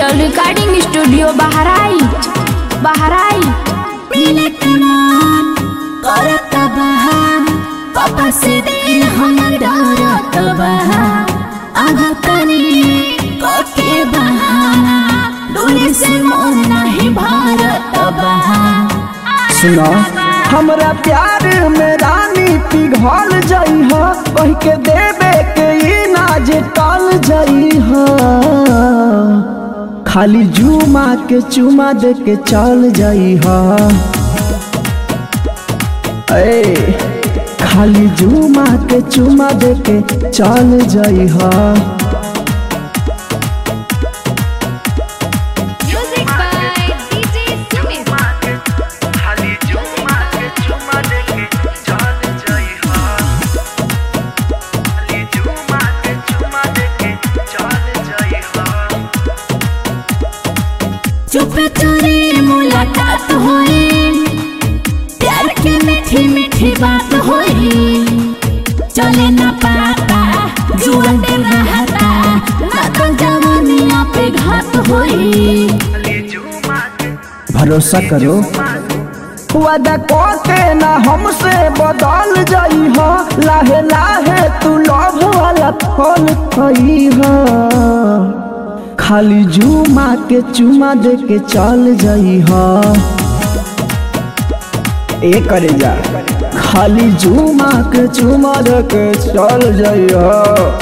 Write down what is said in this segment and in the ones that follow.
digital recording studio Bahraich Bahraich मिले कमान करत बहा पापा से दिल हमर डरत बहा आगा तनी कके बहाना दूरी से मन नहीं भारत बहा सुनो हमरा प्यार में रानी पिघल जाइ ह कह के देवे के ई नाज टल जाइ ह खाली जुमा के चुमा दे के चल जाइ ह ए खाली जुमा के चुमा दे के चल जाइ ह म्यूजिक बाय डीजे सुमित खाली चुमा के चुमा देके चल जाई हा खाली चुमा के चुमा देके चल जाई हा चुप चोरी मुलाकात होई प्यार के मीठी मीठी बात होई चले ना पाता जुआ दे रहता ना तो जवानिया पे घात होई खाली चुमा के भरोसा करो वादा के ना हमसे बदल जाई हो लाहे लाहे तू लव वाला फल खई हो खाली जुमा के चुमा दे के चल जाई हो ए करे जा खाली जुमा के चुमा दे के चल जाई हो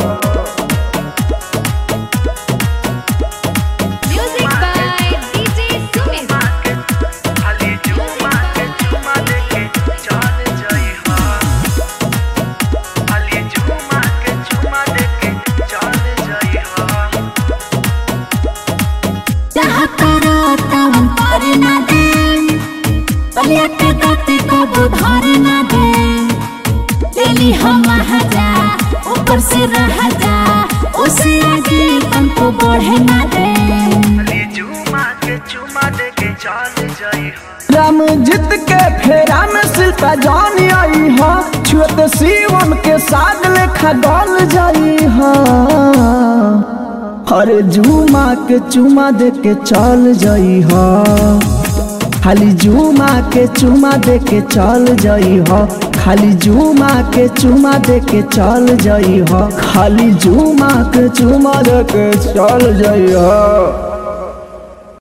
म्यूजिक बाय डीजे सुमित खाली चुमा के चुमा देके चल जाई हा खाली चुमा के चुमा देके चल जाई हा चाह करो तब पर ना दे पलिया के दाते को बुधार ना दे दिली हम जा ऊपर से रह जा उसे आगे तुमको बढ़े ना दे खाली चुमा के चुमा देके चल जाई हा राम जीत के फेरा में शिल्पा जान आई हा छुत शिवम के साग लेखा गल जाई हा अरे जुमा के चुमा दे के चल जाई हा खाली जुमा के चुमा दे के चल जाई हा खाली जुमा के चुमा दे के चल जाई हा खाली जुमा के चुमा दे के चल जाई हा